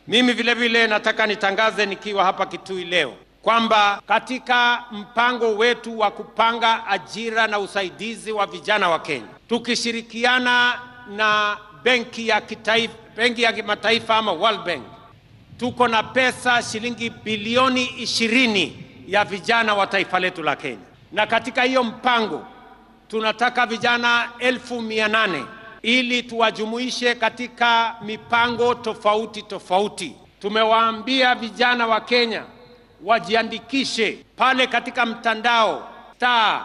Mimi vile vile nataka nitangaze nikiwa hapa Kitui leo kwamba katika mpango wetu wa kupanga ajira na usaidizi wa vijana wa Kenya, tukishirikiana na benki ya kitaifa, benki ya kimataifa ama World Bank, tuko na pesa shilingi bilioni ishirini ya vijana wa taifa letu la Kenya, na katika hiyo mpango tunataka vijana elfu mia nane ili tuwajumuishe katika mipango tofauti tofauti. Tumewaambia vijana wa Kenya wajiandikishe pale katika mtandao star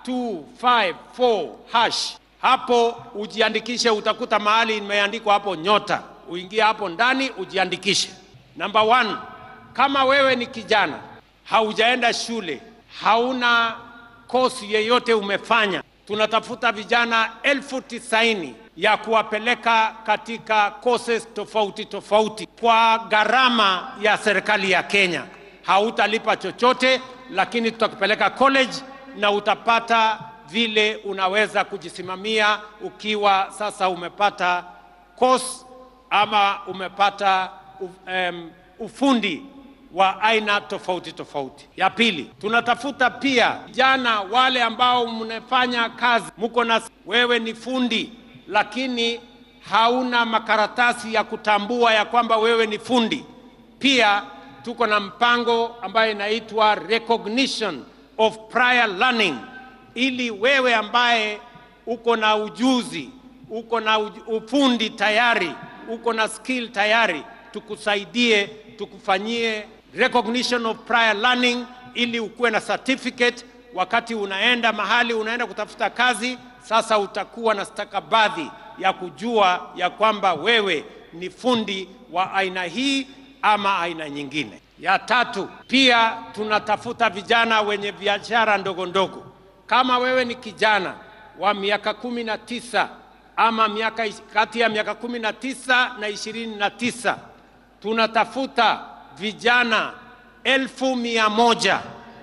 254 hash. Hapo ujiandikishe, utakuta mahali imeandikwa hapo nyota, uingie hapo ndani ujiandikishe. Number one, kama wewe ni kijana haujaenda shule, hauna kosi yeyote umefanya, tunatafuta vijana elfu tisaini ya kuwapeleka katika courses tofauti tofauti kwa gharama ya serikali ya Kenya. Hautalipa chochote, lakini tutakupeleka college na utapata vile unaweza kujisimamia ukiwa sasa umepata course ama umepata um, ufundi wa aina tofauti tofauti. Ya pili, tunatafuta pia vijana wale ambao mnafanya kazi, mko na wewe ni fundi lakini hauna makaratasi ya kutambua ya kwamba wewe ni fundi. Pia tuko na mpango ambayo inaitwa recognition of prior learning, ili wewe ambaye uko na ujuzi, uko na ufundi tayari, uko na skill tayari, tukusaidie, tukufanyie recognition of prior learning, ili ukuwe na certificate wakati unaenda mahali unaenda kutafuta kazi. Sasa utakuwa na stakabadhi ya kujua ya kwamba wewe ni fundi wa aina hii ama aina nyingine. Ya tatu, pia tunatafuta vijana wenye biashara ndogo ndogo. Kama wewe ni kijana wa miaka kumi na tisa ama miaka kati ya miaka kumi na tisa na ishirini na tisa tunatafuta vijana elfu mia moja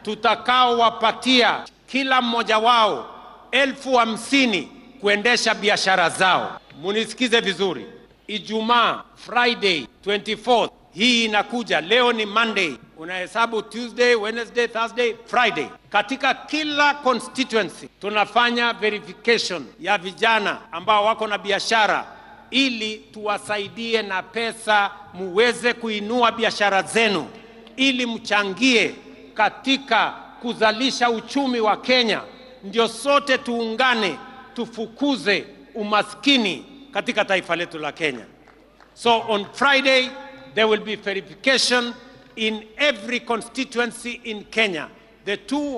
tutakaowapatia kila mmoja wao elfu hamsini kuendesha biashara zao. Munisikize vizuri, Ijumaa Friday 24th hii inakuja, leo ni Monday, unahesabu Tuesday, Wednesday, Thursday, Friday. Katika kila constituency tunafanya verification ya vijana ambao wako na biashara ili tuwasaidie na pesa muweze kuinua biashara zenu ili mchangie katika kuzalisha uchumi wa Kenya, ndio sote tuungane tufukuze umaskini katika taifa letu la Kenya. So on Friday there will be verification in every constituency in Kenya, the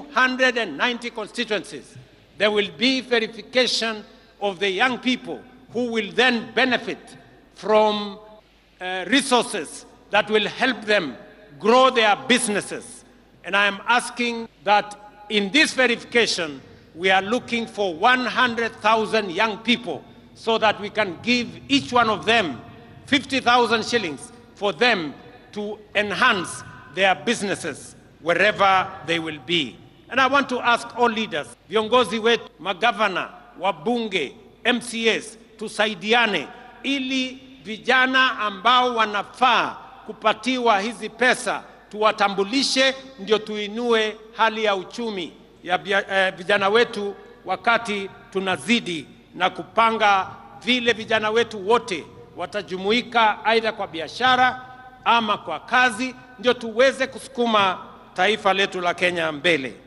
290 constituencies. There will be verification of the young people who will then benefit from uh, resources that will help them grow their businesses. And I am asking that in this verification, we are looking for 100,000 young people so that we can give each one of them 50,000 shillings for them to enhance their businesses wherever they will be. And I want to ask all leaders, viongozi wetu, magavana, wabunge, MCAs, tusaidiane ili vijana ambao wanafaa kupatiwa hizi pesa tuwatambulishe, ndio tuinue hali ya uchumi ya eh, vijana wetu, wakati tunazidi na kupanga vile vijana wetu wote watajumuika aidha kwa biashara ama kwa kazi, ndio tuweze kusukuma taifa letu la Kenya mbele.